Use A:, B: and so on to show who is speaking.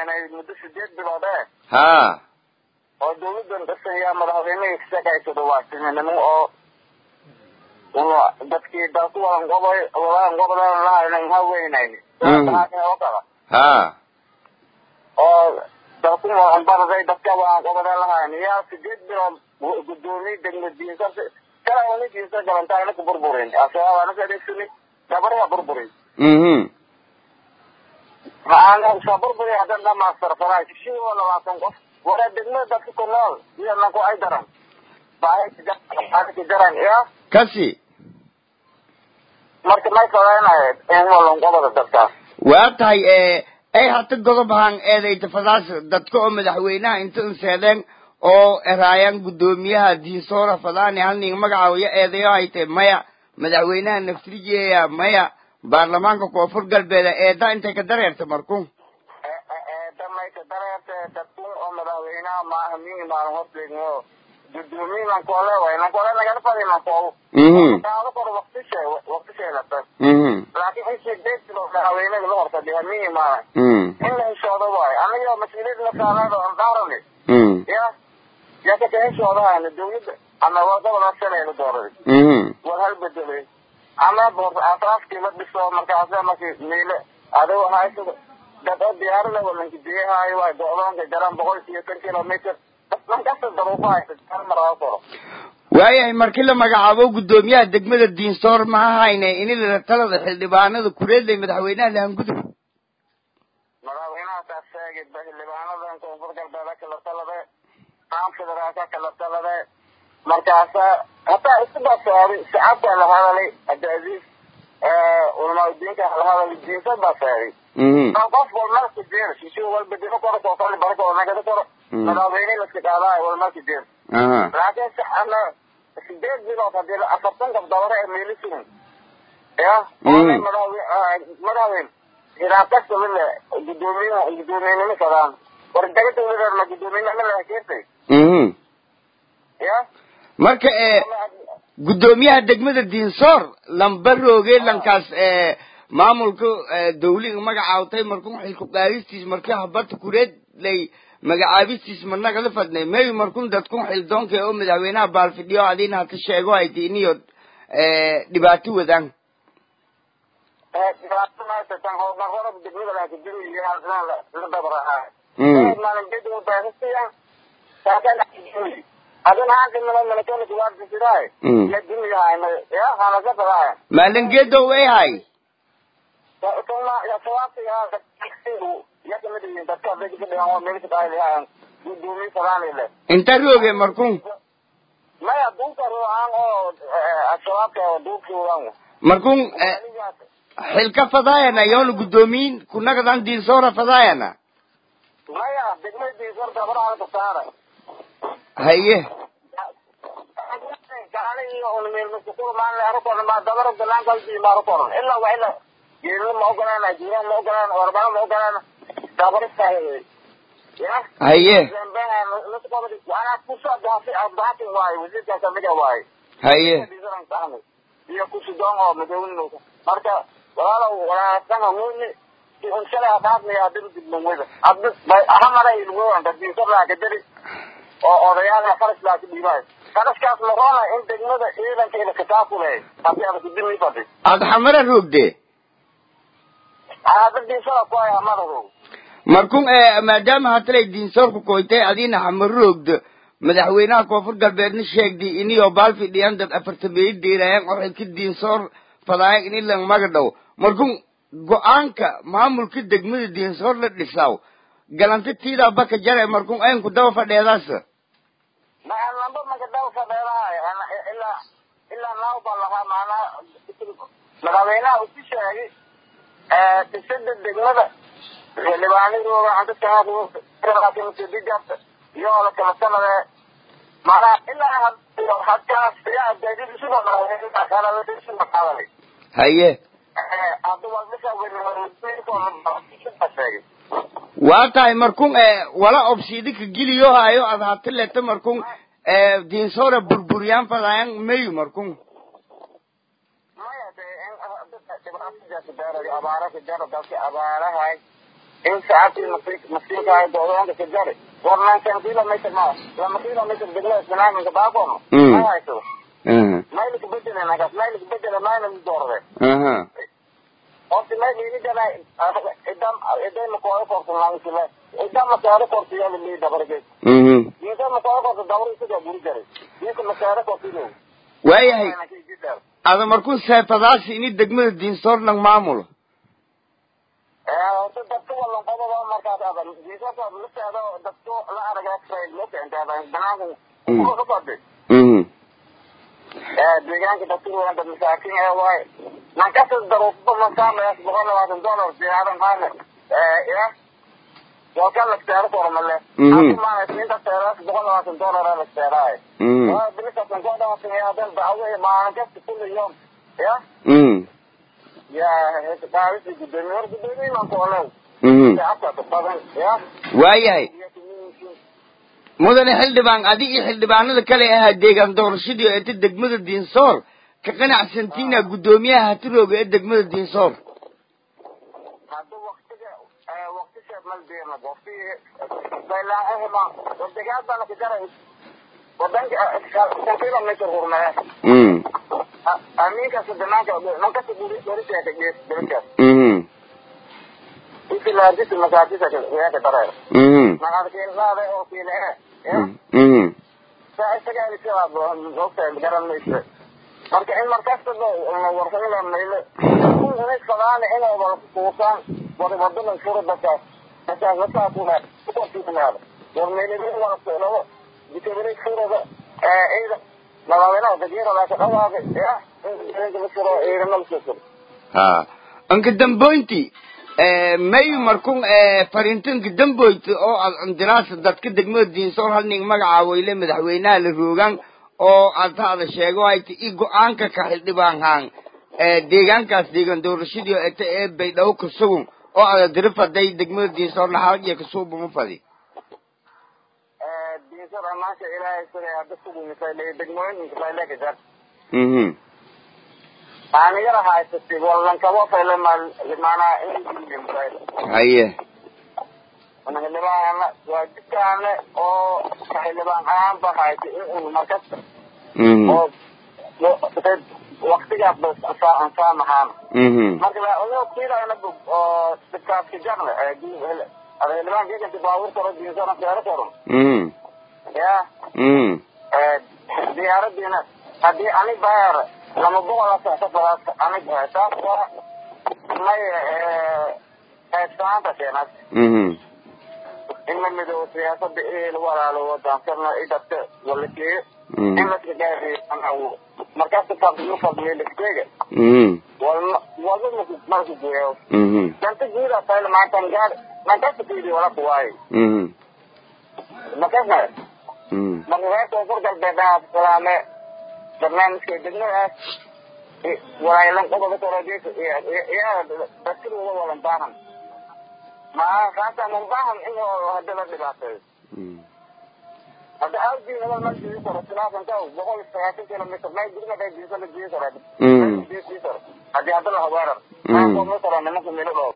A: haynay muddo sideed bilood ee
B: ha
A: oo dawladan dhisan yaa madaxweynihii kasaqaysado waa siminimo oo una dadkii dalku wadan gobol wadan gobolan lahaynan haweynayn oo kala
B: ha
A: oo dalku wadan baraday dadka wadan gobolan lahayn yaa sideed bilood gudoomiye degmo diinsa kala uni diinsa galantaayna ku burburin asabaabana ka dhegsani dabariha burburin
B: mhm
A: maxaan iska burburi haddan dhamaastar faraa shishii oo labaatan qof wara degmada dadka ku nool iyo nanku ay daran baahi daran iyo
B: kasi
A: marka may sabaynayo in walan goboda dadkaas
B: waa tahay ee ay hata godob ahaan eedayta fadaas dadka oo madaxweynaha inta unseedeen oo eraayaan guddoomiyaha diinsoora fadaani halning magacaawiyo eedayo hayte maya madaxweynaha naftrijeeya maya baarlamaanka koonfur galbeeda eeda intay ka dareerta marku
A: damayka dareerte dadku oo madaxweynaha maaha mini maalin horteegno gudoomiye nankole way nankole nagala fadi nankol
B: mhm
A: kaala kor waktishe waktisheelata
B: mhm
A: laakiin in sideed bilood madaxweynada la horfadhiya mini maalin
B: mhm
A: in la heshoodo waayo aniga mas-uuliyad la saarado aan daarani
B: mhm
A: ya ya ka heshoodahaana dawladda ama waa gobolka shalayla dooraday
B: mhm
A: war hal bedelay ama boor atraafkii la dhiso markaasa markii miile adigo haysada dad oo diyaarada walanka biyahaayo waay go-doonka jaraan boqol iyo tan kilomitr markasta daruufo haysa hal mar aa koro
B: waayahay markii la magacaabo guddoomiyaha degmada diinsoor maha hayne ini la talada xildhibaanada kureedlay madaxweynaha lahangudub
A: madaxweynaha taas sheegay xildhibaanadan koonfur galbeeda kala talade qaan federaalka kala talade markaasa hataa isku baseeday shacabka la hadalay abdiaziz ulamaadiinka la hadalay diinsa baa sheegay
B: mhm
A: qof walmarka jeer shisho walba dino koro koofali barako nagada koro madaxweyne laska qaadaayo walmarka jeer
B: aha
A: laakiin si ana sideed bilood hadii la afartan gabdabare ee meeli sugan ya
B: Mm.
A: madaxweyne hiraabkasta lile gudoomiye guddoomiyenimo sadaan war daga dawladeedna guddoomiyenimo laha keentay
B: mhm
A: ya
B: marka ee guddoomiyaha degmada diinsoor lambarooge lankaas ee maamulka ee dawliga magacaawtay markuu xilku qaadistiis markii habata kureed lay magacaabistiis managala fadnay mayu markun dadkun xildoonka oo madaxweynaha baalfidhiyo adiina hata sheego hayti iniyo ee dhibaato wadaan
A: dhibaato maasatan horumarada degmada laakajiriyo la dabarahaa
B: Mm.
A: maalin baahisiya saakana adina hankimina malakana kuwaarta sidaay
B: Mm.
A: ya duniyahayna ya hanasa fadaaya
B: maalingeedo way hay inta rooge markun
A: maya duulka ruuxaan oo ashabaabka duulkiiwan
B: markun ee, xilka fadaayana yoona guddoomiyin kunagadan diinsoora fadaayana
A: maya degmadii sorta faraha tuktaara
B: haye
A: gaali iyo unmeelmasukul maan leero koran baa dabaro galaan kalbii maaro koran ilaa waa ilaa geelina ma ogolaan jiiraan ma ogolaan warbana ma ogolaan dabarista ya
B: haye
A: waana kusoo daafay abdaatin waaye wasiirka kamida waaye
B: haye
A: iyo kusidon oo madownin marka walaalow walaasana muni unshala afaafnaya dib dibnimada abdi hamara ilwoan dadbiisarlaa kadari oo odayaal faras laa ka dhiibaayo faraskaas noqona in degmada ciidankeeda kitaabkuleh hadii ada kudimi fadi
B: aada xamara roogde
A: aadadiisala ku ay amadadow
B: markun ee maadaama hatalay diinsoorku koytay adiina xamaro roogdo madaxweynaha koonfur galbeedna sheegdi iniyo baalfidhiyan dad afartameeyi deeraayaan oo xilka diinsoor fadaayan ini lang maga dhow markun go-aanka maamulka degmada diinsoor la dhisaw galanta tiidaa baka jare markun aynku daba fadheedaas
A: ma lamba magadaw fadheelahay ilaa ilaa naaw baa lahaa maanaa madaxweynaha usi sheegay dhisada degmada xildhibaanadooda antadkahaadigaabta iyo la kala sanade maanaa ilaa hadkaas yaa daadidisuba madaxweynaha
B: haye
A: hadda waa sheegay
B: waa tahay markun ee wala obsiidika geliyo hayo ad hatileta markun ee diinsoora burburyaan fadaayan mayu markun
A: maya de in dhibaatadaasi daarayo abaara ka jaro dalki abaarahay in saacadii masiinka ay doodoonka ka jari war nankan kilometer ma lama kilometer degla isbanaaminka baakono ma hayso maylka bedele nagas maylka bedele mayna doorde horta mayl ini jana idam iday makooyo korta langsile idam masaaro korta yala lii dabargeed inta makooyo korta dabr isaga buri jare inka masaaro korta ilo
B: waayahay ada markuu seetadaasi ini degmada diinsoor lang maamulo
A: horta dadka walan qodoba markaas adan diinsoorka lafteeda dadku la aragay loo keentay banaanka ka socday deegaanka dadkuwaa dad masaakiin ee waay nankasa daruufba masaamayaas boqol labaatan dollar diyaaran maale ya walka lafteero kormale akumaanaysinta teeraas boqol labaatan dollar ee lafteeraaye bilikasan koo dhawaatan hadan dacwo maalin kasta kulli yom ya ya qaadisi gudoomiye war gudoomiye mankoolow shacabka badan ya
B: waayahay mudane xildhibaan adigii xildhibaanada kale ahaa deegaan doorashadii oo eta degmada diinsoor ka qanacsantiina guddoomiyaha hatirooga ee degmada diinsoor
A: hadda waktiga waktisha maldeena wakti baylaaahima wardegaad bana ka jaray wadanka kan kilometer hurmee aminkaas damaanka nankasa doriseeka gees dorisees isilaajisi masaajisa weeka dareer naqadkiinlaada oo kiile e saa isagaa isagaa ogtahay garan mayse marka in markasta warsaila mayle inay inay wada kuusaan wada wadadan furo dadkaas dadkaas dadkaa kuna kukortiisnaada war meelada wada dikabare furada ciida labaadinaha dagyarada ka dhawaaga ya in furo ciidamada soo
B: ha anka damboynti mayu markun farintanka damboyta oo aad cundiraasa dadka degmada diinsoor halning magacaawile madaxweynaha la roogaan oo aad hada sheego hayta i go-aanka ka xildhibaan haan deegaankaas deegaan doorashadii eta ee baydhabo ka sugun oo ada diri faday degmada diinsoor laxalag iyo kasuubama fadi
A: diinsoor amaasha ilaahay sugay hadda sugumisay degmooyinka fayleka jar aanigana haysatay walankabo fayle maanaa
B: haye
A: xildhibaan waa jidkaane oo xildhibaan ahaanba haysay in markas oo waktigaas ba ansaamahaan marka ugu kiilayna oo dibkaaska jarle xildhibaan geganti baawur karo diinsana seero karo ya diyaaradiina haddii ani baar lama boqola safaraas anig taas waa may qaybsanaanta keenaad in la midoobo siyaasada il walaalo wadaankarna i dadka walakeeyo in laska gaadiyo markaas fadliyo fadliyo lasteega walma walba marku geeyo danta guuda fayl maantan gaad mankasta fiidi wala kuwaayo makasna marka reer koonfur galbeedaha salaame barnaamijka degmadaas walaalan qodoba korodeesa yaa daskirooda walan baahan maa kaasa man baahan in hadda la dhibaateeyo hadda aawdii nabal mal jii karo silaasan kaw boqol sagaashan kilomitr may gurma dhay diisa la jii karo haddii hadda la haweerar maa kooma karo nimanka milo dhoo